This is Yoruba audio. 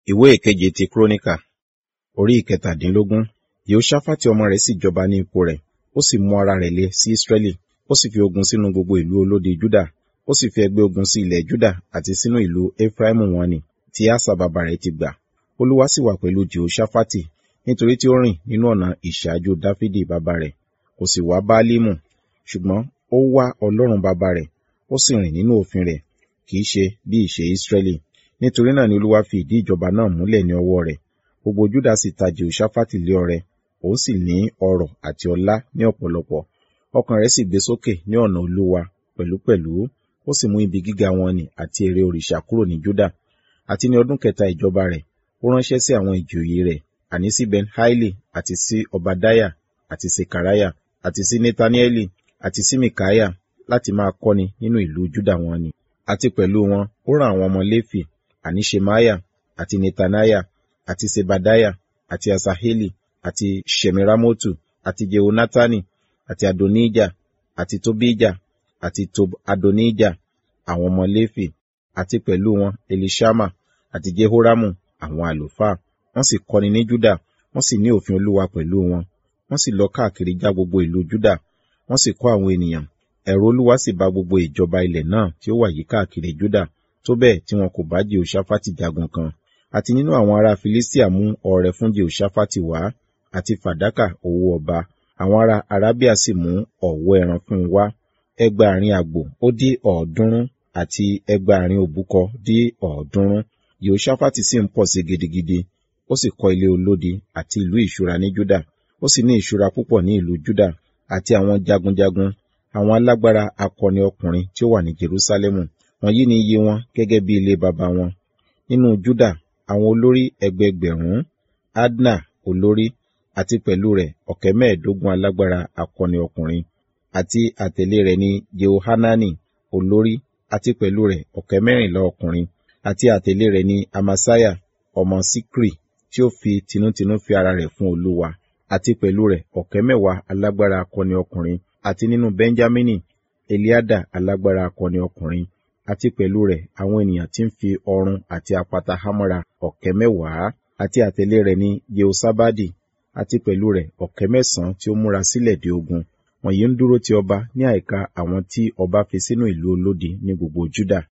ìwé ìkeje ti kúrónìkà orí ìkẹtàdínlógún yehoṣafati ọmọ rẹ̀ sì jọba ní ipò rẹ̀ ó sì mú ara rẹ̀ le sí israẹli ó sì fi ogun sínú gbogbo ìlú olódi juda ó sì fi ẹgbẹ́ ogun sí ilẹ̀ juda àti sínú ìlú efraimu wọn ni tí asa bàbá rẹ̀ ti gbà olúwa sì wà pẹ̀lú jehoṣafati nítorí tí ó rìn nínú ọ̀nà ìṣáájú dáfídì bàbá rẹ̀ kò sì wá báálímù ṣùgbọ́n ó wá ọlọ́run bàbá rẹ̀ ó sì rìn nínú òfin rẹ̀ kì í ṣe bí ìṣe israẹli nítorí náà ni olúwa fi ìdí ìjọba náà múlẹ̀ ní ọwọ́ rẹ̀ gbogbo juda sì ta jehoṣafati lé ọrẹ òun sì ní ọrọ̀ àti ọlá ní ọ̀pọ̀lọpọ̀ ọkàn rẹ̀ sì gbé sókè ní ọ̀nà olúwa pẹ̀lúpẹ̀lú ó sì mú ibi gíga wọn nì àti ère òrìṣà kúrò ní juda àti ní ọdún kẹta ìjọba rẹ̀ ó ránṣẹ́ sí àwọn ìjòyè rẹ̀ àní sí ben haili àti sí obadaya àti sekaraya àti sí netanieli àti sí mikaya láti máa kọ́ni nínú ìlú juda wọn ni àti pẹ̀lú wọn ó rán àwọn ọmọ léfì àní shemaya àti netanaya àti sebadaya àti asaheli àti shemiramotu àti jehonatani àti adonija àti tobija àti tob adonija àwọn ọmọ léfì àti pẹ̀lú wọn elishama àti jehoramu àwọn àlùfáà wọ́n sì kọ́ni ní juda wọ́n sì ní òfin olúwa pẹ̀lú wọn wọ́n sì lọ káàkiri já gbogbo ìlú juda wọ́n sì kọ́ àwọn ènìyàn ẹ̀rù olúwa sì bá gbogbo ìjọba ilẹ̀ náà tí ó wà yí káàkiri juda tó bẹ́ẹ̀ tí wọn kò bá jehoṣafati jagun kan àti nínú àwọn ará filistia mú ọrẹ fún jehoṣafati wá àti fàdákà owó ọba àwọn ará arábíà sì mú ọ̀wọ́ ẹran fún un wá ẹgbàárin àgbò ó dé ọ̀ọ́dúnrún àti ẹgbàárin òbúkọ dé ọ̀ọ́dúnrún yehoṣafati sì ń pọ̀ sí gidigidi ó sì kọ́ ilé olódi àti ìlú ìṣúra ní juda ó sì ní ìṣúra púpọ̀ ní ìlú juda àti àwọn jagunjagun àwọn alágbára akọni ọkùnrin tí ó wà ní jerusalemu wọ̀nyí ni iye wọn gẹ́gẹ́ bí ilé baba wọn nínú juda àwọn olórí ẹgbẹgbẹ̀rún adna olórí àti pẹ̀lú rẹ̀ ọ̀kẹ́ mẹ́ẹ̀ẹ́dógún alágbára akọni ọkùnrin àti àtẹ̀lé rẹ̀ ní jehohanani olórí àti pẹ̀lú rẹ̀ ọ̀kẹ́ mẹ́rìnlá ọkùnrin àti àtẹ̀lé rẹ̀ ní amasaya ọmọ sikri tí ó fi tinútinú fi ara rẹ̀ fún olúwa àti pẹ̀lú rẹ̀ ọ̀kẹ́ mẹ́wàá alágbára akọni ọkùnrin àti nínú benjamini eliada alágbára akọni ọkùnrin àti pẹ̀lú rẹ̀ àwọn ènìyàn tí ń fi ọrun àti apata hámọ́ra ọ̀kẹ́ mẹ́wàá àti àtẹ̀lé rẹ̀ ní jehosabadi àti pẹ̀lú rẹ̀ ọ̀kẹ́ mẹ́sàn-án tí ó múra sílẹ̀ dé ogun wọ̀nyí ń dúró ti ọba ní àìka àwọn tí ọba fi sínú ìlú olódi ní gbogbo juda